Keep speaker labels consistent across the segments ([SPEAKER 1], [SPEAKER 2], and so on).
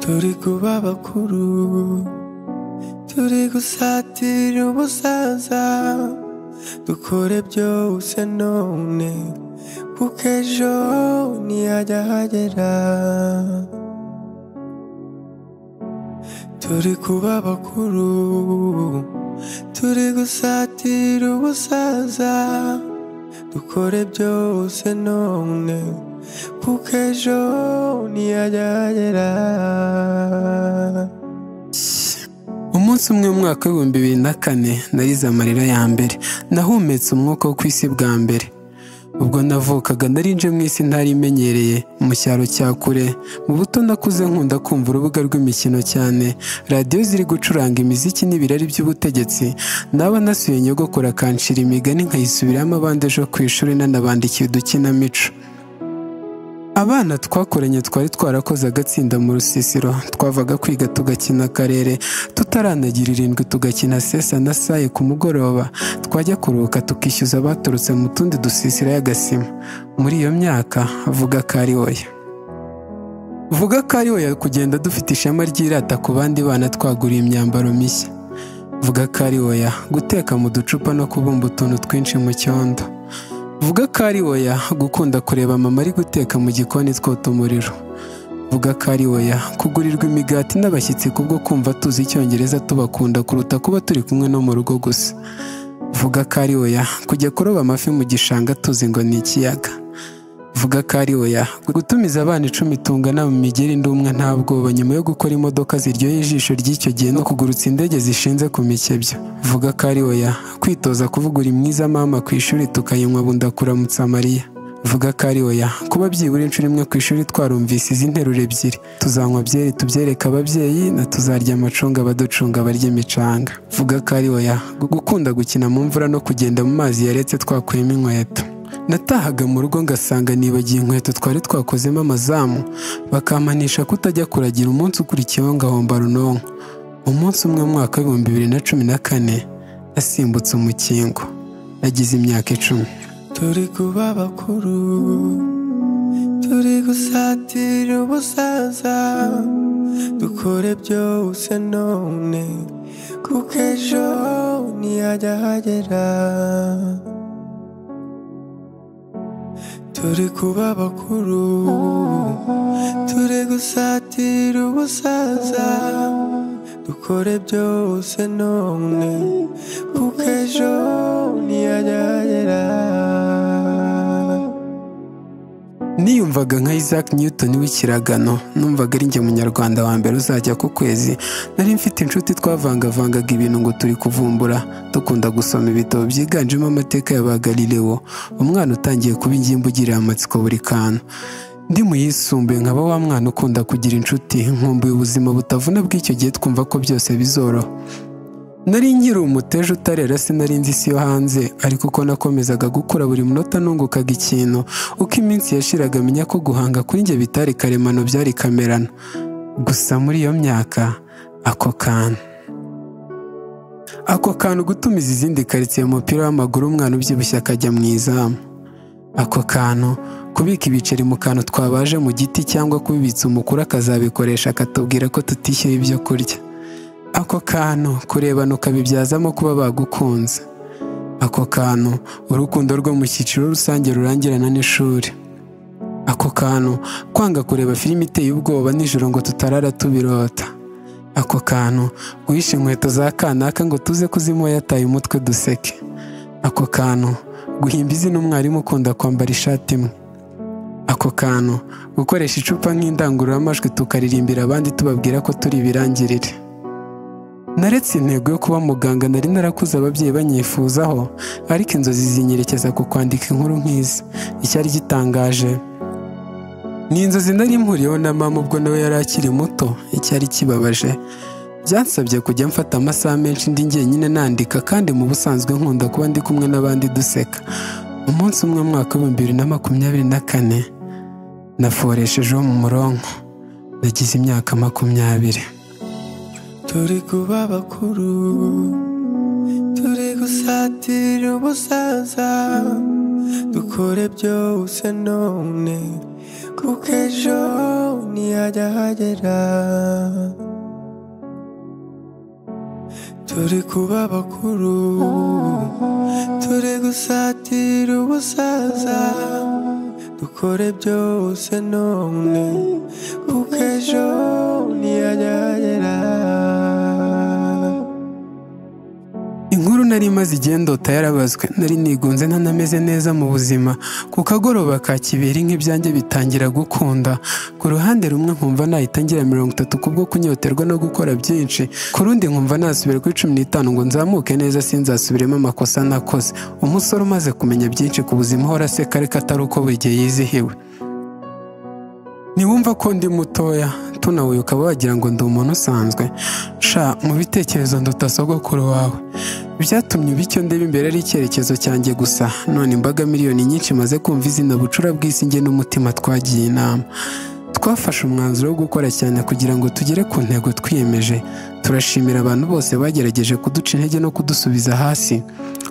[SPEAKER 1] turi kuba abakuru turi gusatira umusaza dukore byose none kuko ejo ntiyajya hagera turi kuba abakuru turi gusatira umusaza dukore byose none kuko ejo ntiyajya hagera
[SPEAKER 2] umunsi umwe mu mwaka w'ibihumbi bibiri na kane narize amarira ya mbere nahumetse umwuka wo ku isi bwa mbere ubwo navukaga narinje mu isi ntari imenyereye mu cyaro cya kure mu buto nakuze nkunda kumva urubuga rw'imikino cyane radiyo ziri gucuranga imiziki n'ibirari by'ubutegetsi naba nasuye nyogokora akanshira imigani nkayisubiramo abandi ejo ku ishuri nanabandikiye udukinamico abana twakoranye twari twarakoze agatsinda mu rusisiro twavaga kwiga tugakina akarere tutaranagira irindwi tugakina sesa na saye ku mugoroba twajya kuruhuka tukishyuza abaturutse mu tundi dusisiro y'agasima muri iyo myaka vuga ko ari oya vuga ko ari oya kugenda dufite ishema ry'irata ku bandi bana twaguriye imyambaro mishya vuga ko ari oya guteka mu ducupa no kubumba utuntu twinshi mu cyondo vuga ko ari oya gukunda kureba mama ari guteka mu gikoni twota umuriro vuga ko ari oya kugurirwa imigati n'abashyitsi kubwo kumva tuzi icyongereza tubakunda kuruta kuba turi kumwe no mu rugo gusa vuga ko ari oya kujya kuroba amafi mu gishanga tuzi ngo ni ikiyaga vuga ko ari oya gutumiza abana icumi tungana mu migeri ndumwe nta bwoba nyuma yo gukora imodoka ziryoheye ijisho ry'icyo gihe no kugurutsa indege zishinze ku mikebyo vuga ko ari oya kwitoza kuvugura imwiza mama ku ishuri tukayinywa bunda kuramutsa mariya vuga ko ari oya kuba byibura inshuro imwe ku ishuri twarumvise izi nteruro ebyiri tuzanywa byeri tubyereke ababyeyi na tuzarya amacunga abaducunga abarya imicanga vuga ko ari oya gukunda gukina mu mvura no kugenda mu mazi yaretse twakuyemo inkweto natahaga mu rugo ngasanga nibagiye inkweto twari twakozemo amazamu bakampanisha kutajya kuragira umunsi ukurikiyeho ngahomba runonko umunsi umwe mu mwaka w'ibihumbi bibiri na cumi na kane nasimbutse umukingo nagize imyaka icumi
[SPEAKER 1] turi kuba abakuru turi gusatira umusaza dukore byose none kuko ejo ntiyajya hagera turi kuba abakuru turi gusatira umusaza dukore byose none kuko ejo ntiyajya hagera
[SPEAKER 2] niyumvaga nka isaac newton w'ikiragano numvaga ari njye munyarwanda wa mbere uzajya ku kwezi nari mfite inshuti twavangavangaga ibintu ngo turi kuvumbura dukunda gusoma ibitabo byiganjemo amateka ya ba galileo umwana utangiye kuba ingimbi ugirira amatsiko buri kantu ndi mu yisumbuye nkaba wa mwana ukunda kugira inshuti nkumbuye ubuzima butavuna bw'icyo gihe twumva ko byose bizoroha nari nkiri umuteje utarera sinari nzi isi yo hanze ariko uko nakomezaga gukura buri munota nungukaga ikintu uko iminsi yashiraga menya ko guhanga kuri njye bitari karemano byari kamerano gusa muri iyo myaka ako kantu ako kantu gutumiza izindi karitsiye mu mupira w'amaguru umwana ubyibushye akajya mu izamu ako kantu kubika ibiceri mu kantu twabaje mu giti cyangwa kubibitsa umukuru akazabikoresha akatubwira ko tutishyuye ibyo kurya ako kantu kurebana ukabibyazamo kuba bagukunze ako kantu urukundo rwo mu cyiciro rusange rurangirana n'ishuri ako kantu kwanga kureba filime iteye ubwoba nijoro ngo tutarara tubirota ako kantu guhisha inkweto za kanaka ngo tuze kuzimuha yataye umutwe duseke ako kantu guhimba izina umwarimu ukunda kwambara ishati imwe ako kantu gukoresha icupa nk'indangururamajwi tukaririmbira abandi tubabwira ko turi ibirangirire naretse intego yo kuba muganga nari narakuze ababyeyi banyifuzaho ariko inzozi zinyerekeza ku kwandika inkuru nk'izi icyari gitangaje ni inzozi nari mpuriyeho na mama ubwo nawe yari akiri muto icyari kibabaje byansabye kujya mfata amasaha menshi ndi njyenyine nandika kandi mu busanzwe nkunda kuba ndi kumwe n'abandi duseka umunsi umwe mu mwaka w'ibihumbi bibiri na makumyabiri na kane naforeshejeho mu muronko nagize imyaka makumyabiri
[SPEAKER 1] turi kuba abakuru turi gusatira umusaza dukore byose none kuko ejo ntiyajya ahagera turi kuba bakuru turi gusatira ubusaza dukore byose none kuko ejo ntiyajya ahagera
[SPEAKER 2] inkuru nari maze igendota yarabazwe nari nigunze ntanameze neza mu buzima ku kagoroba ka kibiri nk'ibyanjye bitangira gukunda ku ruhande rumwe nkumva nahita ngira mirongo itatu kubwo kunyoterwa no gukora byinshi ku rundi nkumva nasubira kuri cumi n'itanu ngo nzamuke neza sinzasubiremo amakosa nakoze umusore umaze kumenya byinshi ku buzima uhora aseka ariko atari uko buri gihe yizihiwe ntiwumva ko ndi mutoya tunawe ukaba wagira ngo ndi umuntu usanzwe sha mu bitekerezo nduta sogokuru wawe byatumye uba icyo ndeba imbere ari icyerekezo cyanjye gusa none imbaga miliyoni nyinshi imaze kumva izina bucura bw'isi nge n'umutima twagiye inama twafashe umwanzuro wo gukora cyane kugira ngo tugere ku ntego twiyemeje turashimira abantu bose bagerageje kuduca intege no kudusubiza hasi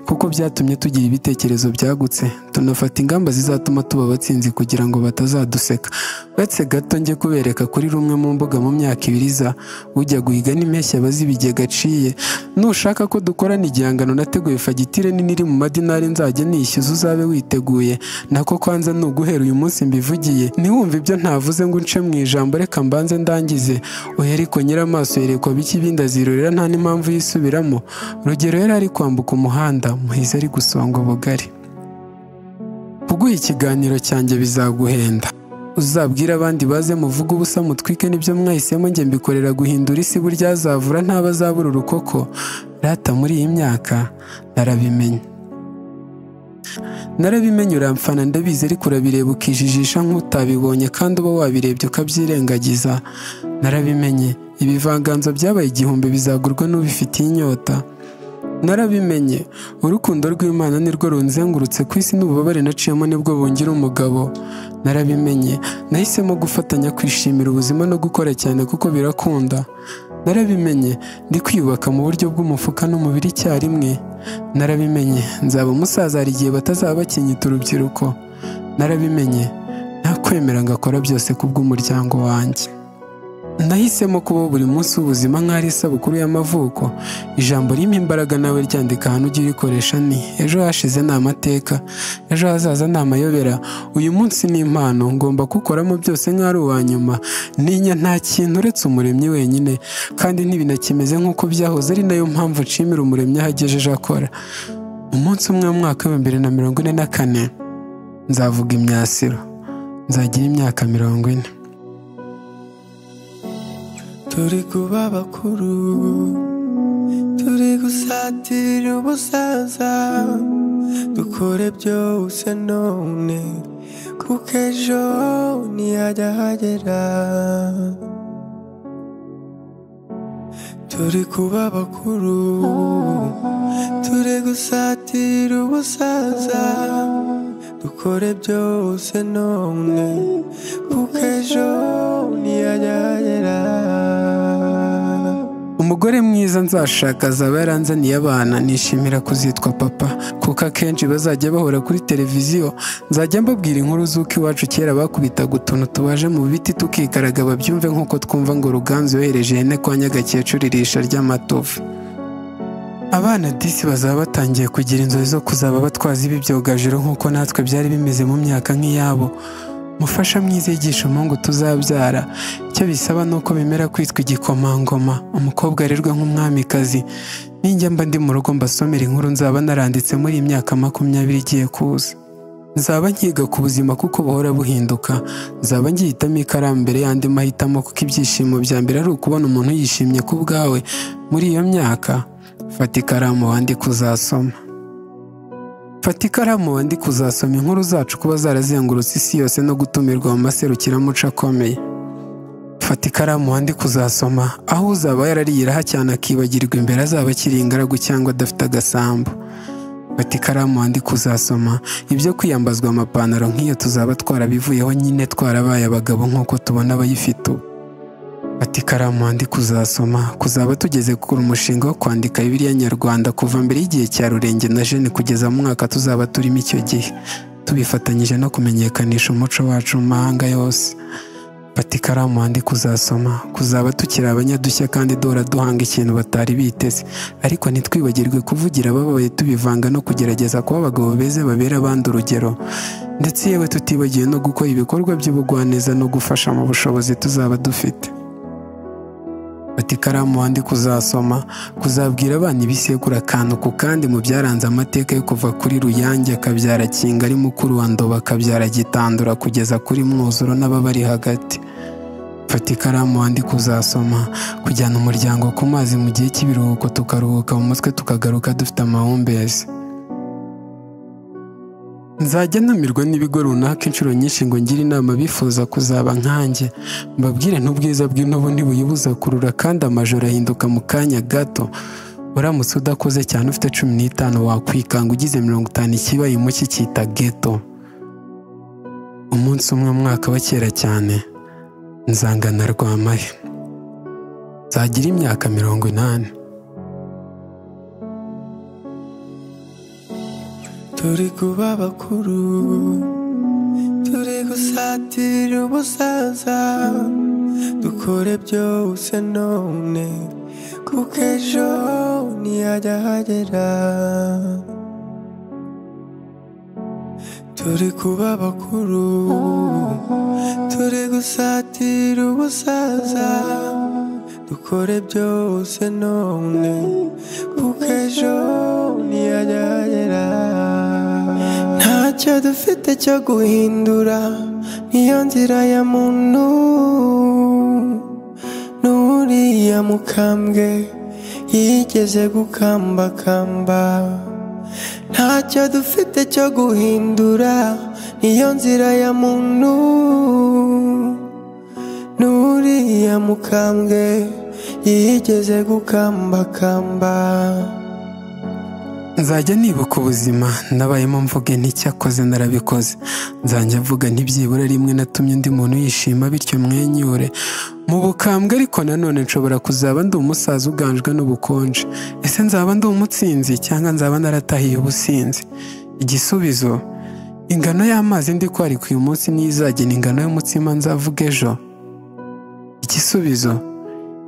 [SPEAKER 2] kuko byatumye tugira ibitekerezo byagutse tunafata ingamba zizatuma tuba abatsinzi kugira ngo batazaduseka uretse gato njye kubereka kuri rumwe mu mbuga mu myaka ibiri iza ujya guhiga n'impeshyi aba azi ibigega aciye nushaka ko dukorana igihangano nateguye fagitire nini iri mu madinari nzajya nishyuza uzabe witeguye nako kwanza ni uguhera uyu munsi mbivugiye ntiwumve ibyo ntavuze ngo unce mu ijambo reka mbanze ndangize uhereko nyiramaso yerekwa biki ibindi azirorera nta n'impamvu yisubiramo rugero yari ari kwambuka umuhanda muhize ari gusonga ubugari kuguha ikiganiro cyanjye bizaguhenda uzabwire abandi baze muvuge ubusa mutwike n'ibyo mwahisemo njye mbikorera guhindura isi burya azavura ntabazabura urukoko rata muri iyi myaka narabimenye narabimenye uramfana ndabizi ariko urabireba ukijijisha nk'utabibonye kandi uba wabirebye ukabyirengagiza narabimenye ibivanganzo byabaye igihumbi bizagurwa n'ubifitiye inyota narabimenye urukundo rw'imana nirwo runzengurutse ku isi n'ububabare naciyemo nibwo bungira umugabo narabimenye nahisemo gufatanya kwishimira ubuzima no gukora cyane kuko birakunda narabimenye ndi kwiyubaka mu buryo bw'umufuka n'umubiri icyarimwe narabimenye nzaba umusaza hari igihe batazaba bakinyita urubyiruko narabimenye ntakwemera ngo akora byose kubw'umuryango wanjye nahisemo kubaho buri munsi w'ubuzima nk'aho isabukuru y'amavuko ijambo ririmo imbaraga nawe ryandika ahantu ujya urikoresha ni ejo hashize ni amateka ejo hazaza ni amayobera uyu munsi ni impano ngomba kukoramo byose nk'aho ari uwa nyuma ntinya nta kintu uretse umuremyi wenyine kandi ntibinakimeze nk'uko byahoze ari nayo mpamvu nshimira umuremyi aho agejeje akora umunsi umwe mu mwaka w'ibihumbi bibiri na mirongo ine na kane nzavuga imyasiro nzagira imyaka mirongo ine
[SPEAKER 1] turi kuba bakuru turi gusatira ubusaza dukore byose none kuko ejo ntiyajya ahagera turi kuba bakuru turi gusatira ubusaza dukore byose none kuko ejo ntiyajya ahagera
[SPEAKER 2] umugore mwiza nzashaka azaba yaranzaniye abana nishimira kuzitwa papa kuko akenshi bazajya bahora kuri televiziyo nzajya mbabwira inkuru z'uko iwacu kera bakubitaga utuntu tubaje mu biti tukikaraga babyumve nk'uko twumva ngo ruganzu yohereje ihene kwa nyagakecuru irisha ry'amatovu abana disi bazaba batangiye kugira inzozi zo kuzaba batwazi b'ibyogajuru nk'uko natwe byari bimeze mu myaka nk'iyabo mufasha mwiza yigisha umuhungu tuzabyara icyo bisaba ni uko bemera kwitwa igikomangoma umukobwa arerwa nk'umwamikazi ninjya mba ndi mu rugo mbasomera inkuru nzaba naranditse muri iyi myaka makumyabiri igiye kuza nzaba nkiga ku buzima kuko buhora buhinduka nzaba ngihitamo ikaramu mbere y'andi mahitamo kuko ibyishimo bya mbere ari ukubona umuntu yishimye ku bwawe muri iyo myaka fata ikaramu wandike uzasoma fata ikaramu wandike uzasoma inkuru zacu kuba zarazengurutse isi yose no gutumirwa mu maserukiramuco akomeye fata ikaramu wandike uzasoma aho uzaba yarariyiraho cyane akibagirwa imbere azaba akiri ingaragu cyangwa adafite agasambu fata ikaramu wandike uzasoma ibyo kwiyambazwa amapantaro nk'iyo tuzaba twarabivuyeho nyine twarabaye abagabo nk'uko tubona abayifite ubu Ati ikaramu wandike uzasoma kuzaba tugeze kuri umushinga wo kwandika bibiliya nyarwanda kuva mbere y'igihe cya rurenge na jene kugeza mu mwaka tuzaba turimo icyo gihe tubifatanyije no kumenyekanisha umuco wacu mu mahanga yose fata ikaramu wandike uzasoma kuzaba tukiri abanyadushya kandi duhora duhanga ikintu batari biteze ariko ntitwibagirwe kuvugira ababaye tubivanga no kugerageza kuba abagabo beza babera abandi urugero ndetse yewe tutibagiwe no gukora ibikorwa by'ubugwaneza no gufasha mu bushobozi tuzaba dufite fata ikaramu wandike uzasoma kuzabwira abana ibisekuru akantu ku kandi mu byaranze amateka yo kuva kuri ruyange akabyara kinga ari mukuru wa ndoba akabyara gitandura kugeza kuri mwuzuro n'ababari hagati fata ikaramu wandike uzasoma kujyana umuryango ku mazi mu gihe cy'ibiruhuko tukaruhuka mu mutwe tukagaruka dufite amahumbezi nzajya ntumirwa n'ibigo runaka inshuro nyinshi ngo ngire inama bifuza kuzaba nkanjye mbabwire n'ubwiza bw'intubu ntibuyibuza kurura kandi amajoro ahinduka mu kanya gato uramutse udakoze cyane ufite cumi n'itanu wakwikanga ugize mirongo itanu ikibaye muke cyita geto umunsi umwe mwaka wa kera cyane nzangana rwamaye nzagira imyaka mirongo inani
[SPEAKER 1] turi kuba bakuru turi gusatira ubusaza dukore byose none kuko ejo ntiyajya hagera turi kuba bakuru turi gusatira ubusaza dukore byose none kuko ejo ntiyajya hagera ntacyo dufite cyo guhindura niyo nzira ya muntu n'uriya mukambwe yigeze gukambakamba ntacyo dufite cyo guhindura niyo nzira ya muntu n'uriya mukambwe yigeze gukambakamba
[SPEAKER 2] nzajya nibuka ubuzima nabayemo mvuge nticyakoze narabikoze nzajya mvuga ntibyibura rimwe natumye undi muntu yishima bityo mwenyure mu bukambwe ariko nanone nshobora kuzaba ndi umusaza uganjwe n'ubukonje ese nzaba ndi umutsinzi cyangwa nzaba naratahiye ubusinzi igisubizo ingano y'amazi ndi kwarika uyu munsi niyo izagena ingano y'umutsima nzavuga ejo igisubizo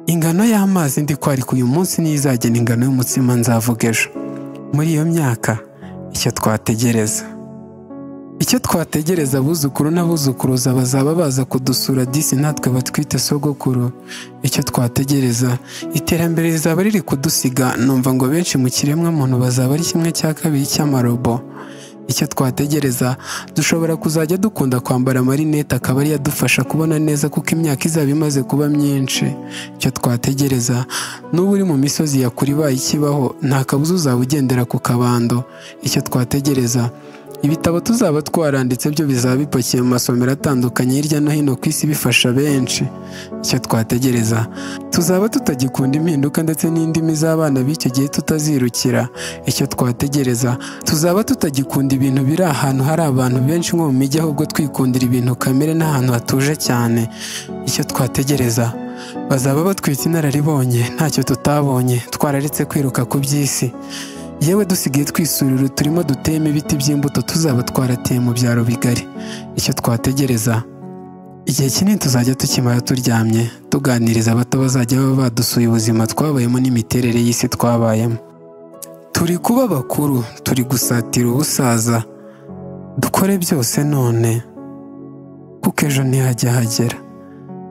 [SPEAKER 2] ingano y'amazi ndi kwarika uyu munsi niyo izagena ingano y'umutsima nzavuga ejo muri iyo myaka icyo twategereza icyo twategereza abuzukuru n'abuzukuruza bazaba baza kudusura disi natwe batwite sogokuru icyo twategereza iterambere rizaba riri kudusiga numva ngo benshi mu kiremwamuntu bazaba ari kimwe cya kabiri cy'amarobo icyo twategereza dushobora kuzajya dukunda kwambara amarinete akaba ariyo adufasha kubona neza kuko imyaka izaba imaze kuba myinshi icyo twategereza n'uba uri mu misozi ya kure ibaye ikibaho nta kabuza uzaba ugendera ku kabando icyo twategereza ibitabo tuzaba twaranditse byo bizaba bipakiye mu masomero atandukanye hirya no hino ku isi bifasha benshi icyo twategereza tuzaba tutagikunda impinduka ndetse n'indimi z'abana b'icyo gihe tutazirukira icyo twategereza tuzaba tutagikunda ibintu biri ahantu hari abantu benshi nko mu mijyi ahubwo twikundira ibintu kamere n'ahantu hatuje cyane icyo twategereza bazaba batwitse inararibonye ntacyo tutabonye twararetse kwiruka ku by'isi yewe dusigaye twisurira turimo duteyemo ibiti by'imbuto tuzaba twarateye mu byaro bigari icyo twategereza igihe kinini tuzajya tukimara turyamye tuganiriza abato bazajya baba badusuye ubuzima twabayemo n'imiterere y'isi twabayemo turi kuba bakuru turi gusatira ubusaza dukore byose none kuko ejo ntihajya hagera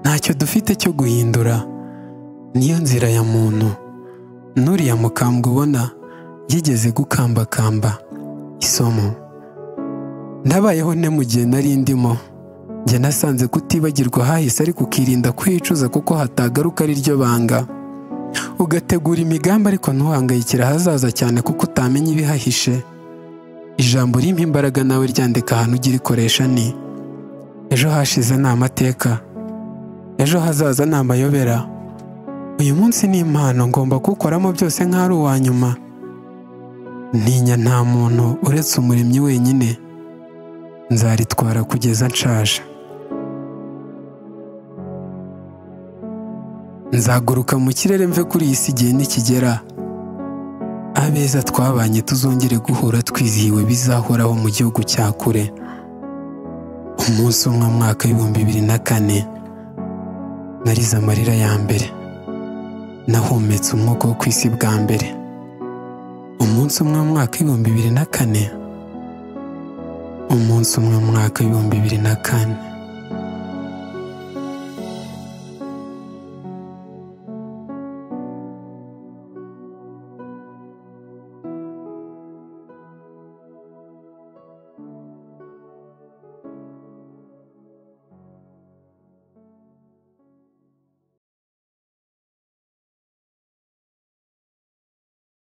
[SPEAKER 2] ntacyo dufite cyo guhindura niyo nzira ya muntu n'uriya mukambwe ubona yigeze gukambakamba isomo ndabayeho nte mu gihe nari ndimo njye nasanze kutibagirwa hahise ariko ukirinda kuhicuza kuko hatagaruka ari ryo banga ugategura imigambi ariko ntuhangayikire ahazaza cyane kuko utamenya ibihahishe ijambo rimpa imbaraga nawe ryandika ahantu ujya urikoresha ni ejo hashize ni amateka ejo hazaza ni amayobera uyu munsi ni impano ngomba kuwukoramo byose nk'aho ari uwa nyuma ntinya nta muntu uretse umuremyi wenyine nzaritwara kugeza nshaje nzaguruka mu kirere mve kuri iyi si igihe nikigera abeza twabanye tuzongere guhura twizihiwe bizahoraho mu gihugu cya kure umunsi umwe mwaka w'ibihumbi bibiri na kane narize amarira ya mbere nahumetse umwuka wo ku isi bwa mbere umunsi umwe mu mwaka w'ibihumbi bibiri na kane umunsi umwe mu mwaka w'ibihumbi bibiri na kane